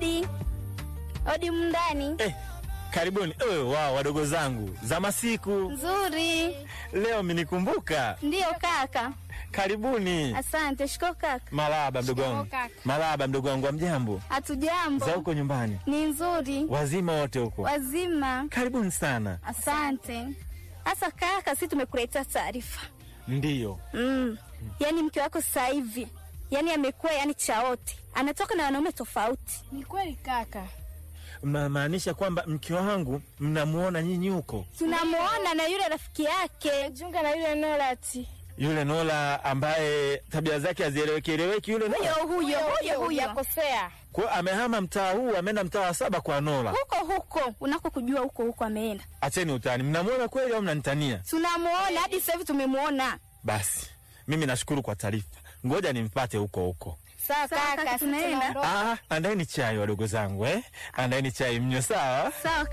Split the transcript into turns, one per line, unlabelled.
Odi, odi mndani.
Eh, karibuni. Eh, wao wadogo zangu za masiku
Nzuri.
leo minikumbuka.
Ndiyo kaka.
Karibuni.
Asante. Shiko kaka.
Malaba mdogo wangu,
kaka.
malaba mdogo wangu, amjambo
Hatujambo.
za huko nyumbani,
Ni nzuri.
wazima wote huko?
Wazima.
Karibuni sana.
Asante. Sasa kaka, si tumekuletea taarifa.
Ndiyo,
Mm. Yaani mke wako sasa hivi yaani amekuwa yaani chaote, anatoka na wanaume tofauti.
Ni kweli kaka.
mnamaanisha kwamba mke wangu mnamuona nyinyi huko,
Tunamuona na yule rafiki yake.
Junga na yule Norati.
yule Nola ambaye tabia zake hazieleweki eleweki, yule Nola
Huyo huyo huyo huyo.
Yakosea.
kwa amehama mtaa huu, ameenda mtaa wa saba kwa Nola.
Huko huko unako kujua huko huko ameenda.
Acheni utani, mnamuona kweli au mnanitania?
Tunamuona hadi sasa hivi tumemuona.
Basi mimi nashukuru kwa taarifa, ngoja nimpate huko huko.
Sawa
Sawa, kaka,
kaka, sisi
tunaenda.
tunaondoka.
Ah, andaeni chai wadogo zangu eh? Andaeni chai mnywe, sawa?
Sawa